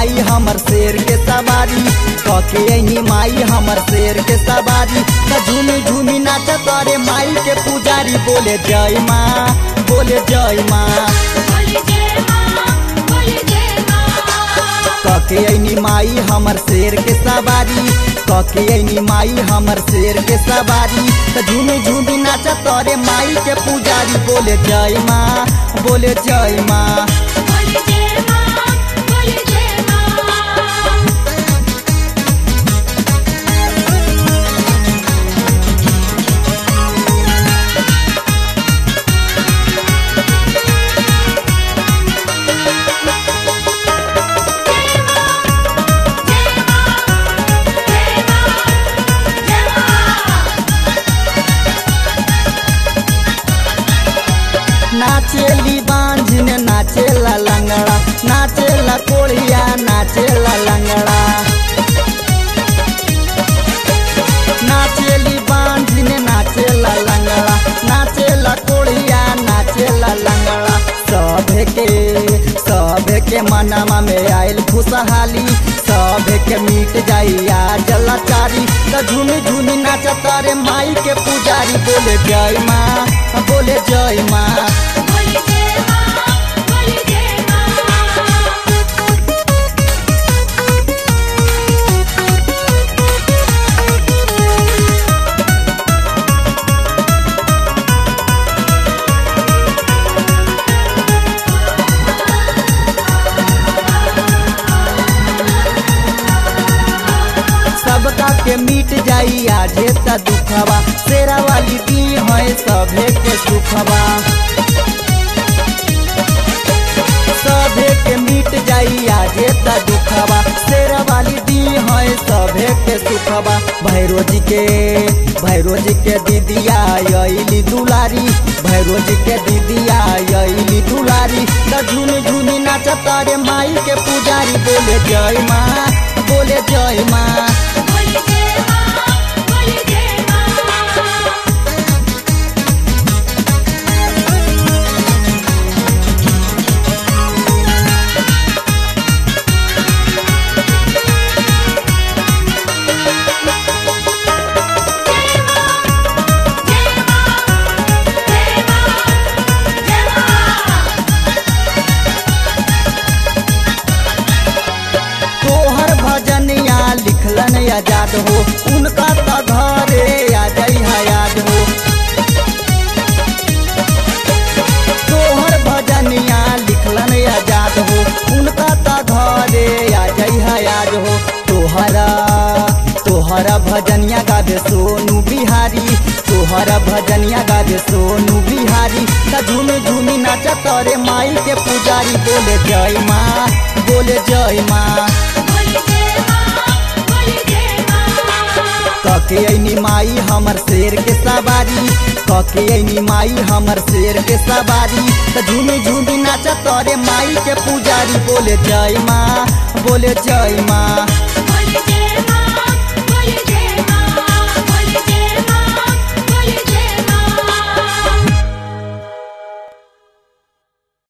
माई हमर शेर के सवारी कके ऐनी माई हमर शेर के सवारी त झूमी झूमी नाच करे माई के पुजारी बोले जय माँ बोले जय माँ बोले जय माँ बोले जय माँ कके ऐनी माई हमर शेर के सवारी कके ऐनी माई हमर शेर के सवारी त झूमी झूमी नाच करे माई के पुजारी बोले जय माँ बोले जय माँ बोले जय माँ बोले जय माँ नाचेली बांझिन नाचेला लंगड़ा नाचेला कोढ़िया नाचेला लंगड़ा नाचेली बांझिन नाचेला लंगड़ा नाचेला कोढ़िया नाचेला लंगड़ा सभे के सभे के मनमा में आयल खुशहाली सभे के मिट जाइया जलाचारी त झूमी झूमी नाचत रे माई के पुजारी बोले जय माँ बोले जय माँ बोले जय माँ बोले जय माँ सबका के मिट जाई आजे त दुखवा शेरा वाली दी है सभे के सुखवा सभे के मिट जाई आजे त दुखवा शेरा वाली दी है सभे के सुखवा भैरो जी के भैरो जी के दीदिया अली दुलारी भैरो जी के दीदिया अली दुलारी त झूमी झूमी नाचत रे माई के पुजारी बोले जय माँ बोले जय माँ बोले जय माँ बोले जय माँ तोहर भजनिया लिखलन आजाद हो उनका त घरे आ जई याद हो तोहर भजनिया लिखलन आजाद हो उनका त घरे आ जई याद हो तोहरा तोहरा भजनिया गावे सोनू बिहारी तोहरा भजनिया गावे सोनू बिहारी त झूमी झूमी नाचत रे माई के पुजारी बोले जय माँ बोले जय माँ बोले जय माँ बोले जय माँ कके ऐनी माई हमर शेर के सवारी कके ऐनी माई हमर शेर के सवारी त झूमी झूमी नाचत रे माई के पुजारी बोले जय माँ बोले जय माँ बोले